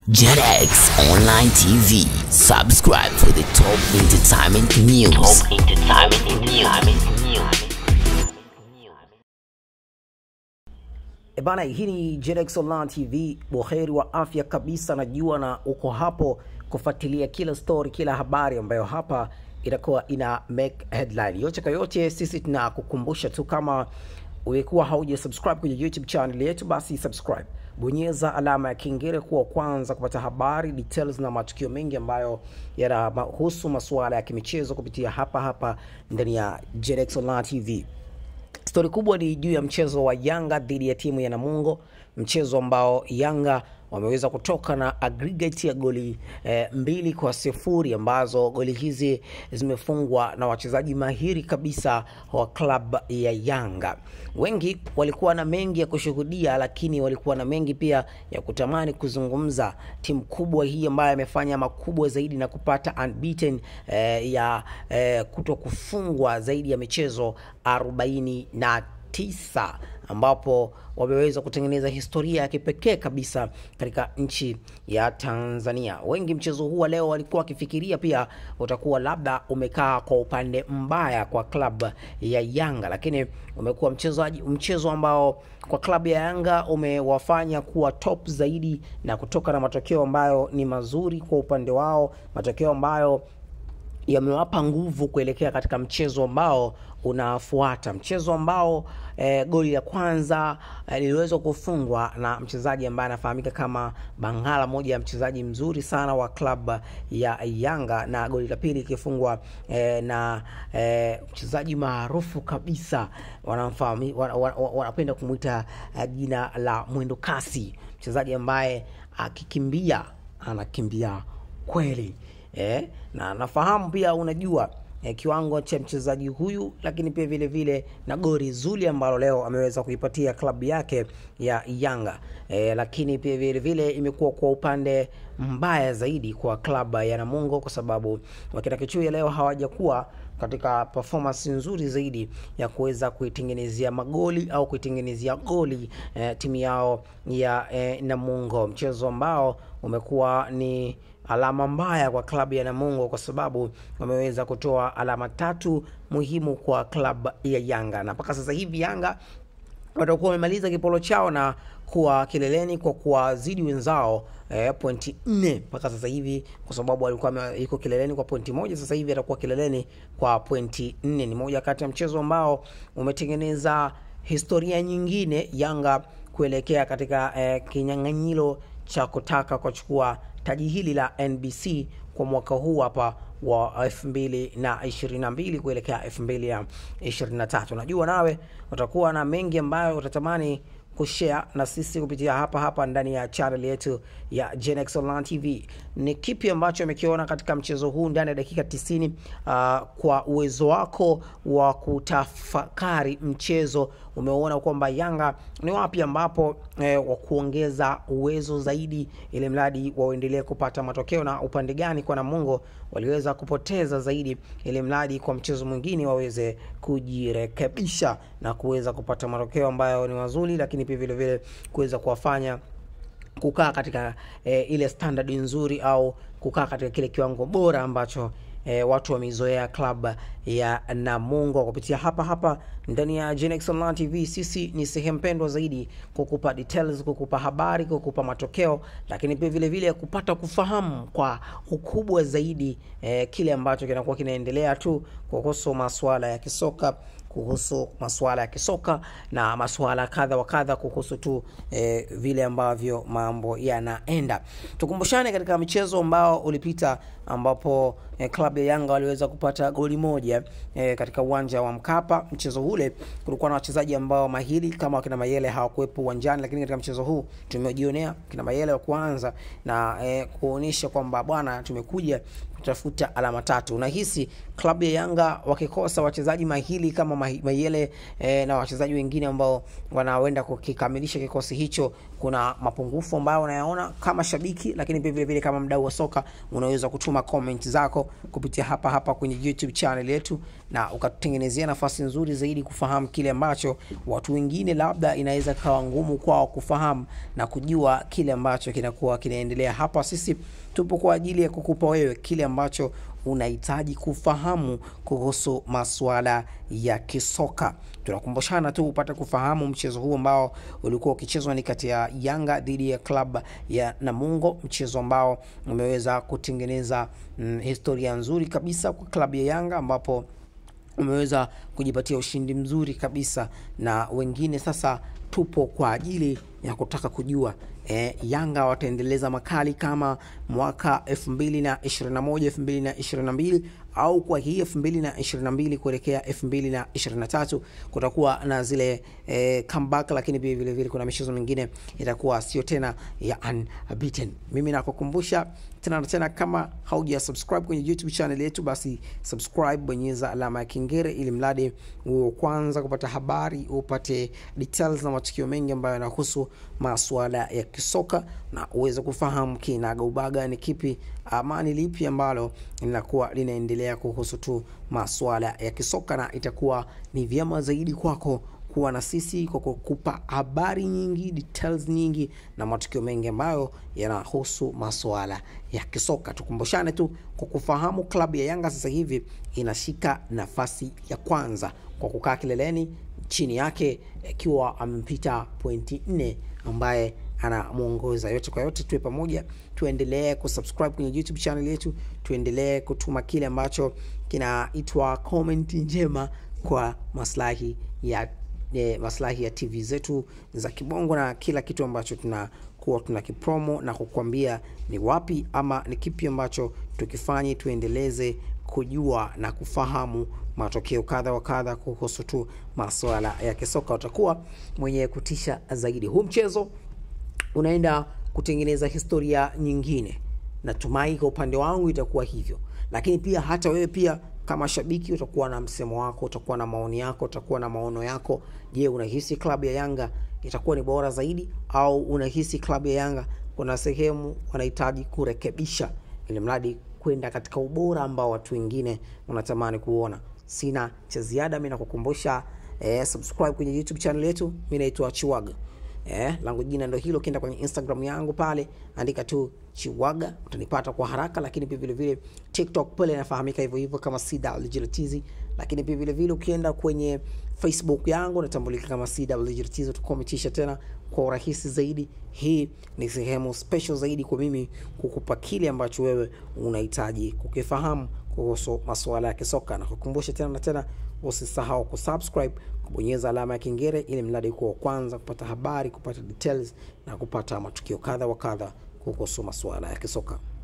JetX Online TV. Subscribe for the top entertainment news. Top entertainment news. E bana, hii ni JetX Online TV. Buheri wa afya kabisa, najua na uko hapo kufuatilia kila story, kila habari ambayo hapa itakuwa ina make headline. Yote kwa yote, sisi tunakukumbusha tu kama ulikuwa hauja subscribe kwenye YouTube channel yetu, basi subscribe, bonyeza alama ya kengele kuwa kwanza kupata habari details na matukio mengi ambayo yanahusu masuala ya kimichezo kupitia hapa hapa ndani ya JetX Online TV. Stori kubwa ni juu ya mchezo wa Yanga dhidi ya timu ya Namungo, mchezo ambao Yanga wameweza kutoka na aggregate ya goli eh, mbili kwa sifuri ambazo goli hizi zimefungwa na wachezaji mahiri kabisa wa klab ya Yanga. Wengi walikuwa na mengi ya kushuhudia, lakini walikuwa na mengi pia ya kutamani kuzungumza. Timu kubwa hii ambayo imefanya makubwa zaidi na kupata unbeaten eh, ya eh, kuto kufungwa zaidi ya michezo arobaini na tisa ambapo wameweza kutengeneza historia ya kipekee kabisa katika nchi ya Tanzania. Wengi mchezo huu wa leo walikuwa wakifikiria pia utakuwa labda umekaa kwa upande mbaya kwa klabu ya Yanga, lakini umekuwa mchezo, mchezo ambao kwa klabu ya Yanga umewafanya kuwa top zaidi na kutoka na matokeo ambayo ni mazuri kwa upande wao, matokeo ambayo yamewapa nguvu kuelekea katika mchezo ambao unafuata, mchezo ambao eh, goli la kwanza eh, liliweza kufungwa na mchezaji ambaye anafahamika kama Bangala, moja ya mchezaji mzuri sana wa klabu ya Yanga, na goli la pili ikifungwa eh, na eh, mchezaji maarufu kabisa wanamfahamu, wan, wan, wanapenda kumwita eh, jina la mwendo kasi, mchezaji ambaye akikimbia anakimbia kweli eh, na nafahamu pia unajua eh, kiwango cha mchezaji huyu, lakini pia vile vile na gori zuri ambalo leo ameweza kuipatia klabu yake ya Yanga eh, lakini pia vile vile imekuwa kwa upande mbaya zaidi kwa klabu ya Namungo kwa sababu wakina Kichuya leo hawajakuwa katika performance nzuri zaidi ya kuweza kuitengenezea magoli au kuitengenezea goli eh, timu yao ya eh, Namungo, mchezo ambao umekuwa ni alama mbaya kwa klabu ya Namungo kwa sababu wameweza kutoa alama tatu muhimu kwa klabu ya Yanga, na mpaka sasa hivi Yanga watakuwa wamemaliza kipolo chao na kuwa kileleni kwa kuwazidi wenzao eh, pointi nne mpaka sasa hivi, kwa sababu alikuwa yuko kileleni kwa pointi moja, sasa hivi atakuwa kileleni kwa pointi nne. Ni moja kati ya mchezo ambao umetengeneza historia nyingine Yanga kuelekea katika eh, kinyang'anyiro cha kutaka kuchukua taji hili la NBC kwa mwaka huu hapa wa elfu mbili na ishirini na mbili kuelekea elfu mbili na ishirini na tatu. Najua nawe utakuwa na mengi ambayo utatamani kushare na sisi kupitia hapa hapa ndani ya channel yetu ya Genex Online TV. Ni kipi ambacho amekiona katika mchezo huu ndani ya dakika 90, uh, kwa uwezo wako wa kutafakari mchezo umeona kwamba Yanga ni wapi ambapo eh, wa kuongeza uwezo zaidi ili mradi waendelee kupata matokeo, na upande gani kwa Namungo waliweza kupoteza zaidi ili mradi kwa mchezo mwingine waweze kujirekebisha na kuweza kupata matokeo ambayo ni mazuri, lakini pia vile vile kuweza kuwafanya kukaa katika eh, ile standard nzuri au kukaa katika kile kiwango bora ambacho E, watu wameizoea klabu ya Namungo kupitia hapa hapa ndani ya Genex Online TV. Sisi ni sehemu pendwa zaidi kukupa details, kukupa habari, kukupa matokeo, lakini pia vile vile kupata kufahamu kwa ukubwa zaidi e, kile ambacho kinakuwa kinaendelea tu kuhusu masuala ya kisoka kuhusu masuala ya kisoka na masuala kadha wa kadha kuhusu tu eh, vile ambavyo mambo yanaenda. Tukumbushane katika michezo ambao ulipita ambapo eh, klabu ya Yanga waliweza kupata goli moja eh, katika uwanja wa Mkapa. Mchezo ule kulikuwa na wachezaji ambao mahiri kama wakina Mayele hawakuwepo uwanjani, lakini katika mchezo huu tumejionea kina Mayele wa kuanza na eh, kuonyesha kwamba bwana, tumekuja kutafuta alama tatu. Unahisi klabu ya Yanga wakikosa wachezaji mahiri kama Mai- Mayele eh, na wachezaji wengine ambao wanaenda kukikamilisha kikosi hicho, kuna mapungufu ambayo unayaona kama shabiki, lakini pia vile vile kama mdau wa soka unaweza kutuma comment zako kupitia hapa hapa kwenye YouTube channel yetu, na ukatutengenezea nafasi nzuri zaidi kufahamu kile ambacho watu wengine labda inaweza kawa ngumu kwao kufahamu na kujua kile ambacho kinakuwa kinaendelea hapa. Sisi tupo kwa ajili ya kukupa wewe kile ambacho unahitaji kufahamu kuhusu masuala ya kisoka. Tunakumbushana tu upate kufahamu mchezo huu ambao ulikuwa ukichezwa ni kati ya Yanga dhidi ya klabu ya Namungo, mchezo ambao umeweza kutengeneza mm, historia nzuri kabisa kwa klabu ya Yanga ambapo umeweza kujipatia ushindi mzuri kabisa, na wengine sasa tupo kwa ajili ya kutaka kujua e, Yanga wataendeleza makali kama mwaka 2021 2022 au kwa hii 2022 kuelekea 2023 kutakuwa na zile e, comeback, lakini pia vile vile kuna michezo mingine itakuwa sio tena ya unbeaten. Mimi nakukumbusha tena na tena, kama hauja subscribe kwenye YouTube channel yetu, basi subscribe, bonyeza alama ya kengele ili mradi uwe kwanza kupata habari, upate details na matukio mengi ambayo yanahusu masuala ya kisoka na uweze kufahamu kinagaubaga ni kipi ama ni lipi ambalo linakuwa linaendelea kuhusu tu masuala ya kisoka, na itakuwa ni vyema zaidi kwako kuwa na sisi kwa kukupa habari nyingi, details nyingi na matukio mengi ambayo yanahusu masuala ya kisoka. Tukumbushane tu kwa kufahamu, klabu ya Yanga sasa hivi inashika nafasi ya kwanza kwa kukaa kileleni, chini yake ikiwa amempita pointi nne ambaye anamwongoza. Yote kwa yote, tuwe pamoja, tuendelee kusubscribe kwenye YouTube channel yetu, tuendelee kutuma kile ambacho kinaitwa comment njema kwa maslahi ya e, maslahi ya TV zetu za kibongo na kila kitu ambacho tunakuwa tuna kipromo na kukwambia ni wapi ama ni kipi ambacho tukifanye tuendeleze kujua na kufahamu matokeo kadha wa kadha kuhusu tu masuala ya kisoka. Utakuwa mwenye kutisha zaidi. Huu mchezo unaenda kutengeneza historia nyingine. Natumai kwa upande wangu itakuwa hivyo, lakini pia hata wewe pia kama shabiki utakuwa na msemo wako, utakuwa na maoni yako, utakuwa na maono yako. Je, unahisi klabu ya Yanga itakuwa ni bora zaidi au unahisi klabu ya Yanga kuna sehemu wanahitaji kurekebisha, ili mradi kwenda katika ubora ambao watu wengine wanatamani kuona? Sina cha ziada, mimi nakukumbusha eh, subscribe kwenye YouTube channel yetu. Mimi naitwa Chiwaga. Eh, langu jina ndo hilo. Ukienda kwenye Instagram yangu pale andika tu Chiwaga utanipata kwa haraka, lakini pia vile vile TikTok pale inafahamika hivyo hivyo kama CWGLTZ, lakini pia vile vile ukienda kwenye Facebook yangu natambulika kama CWGLTZ, tukometisha tena kwa urahisi zaidi. Hii ni sehemu special zaidi kwa mimi kukupa kile ambacho wewe unahitaji kukifahamu kuhusu masuala ya kisoka, na kukumbusha tena na tena, usisahau kusubscribe, kubonyeza alama ya kengele ili mradi kuwa wa kwanza kupata habari, kupata details na kupata matukio kadha wa kadha kuhusu masuala ya kisoka.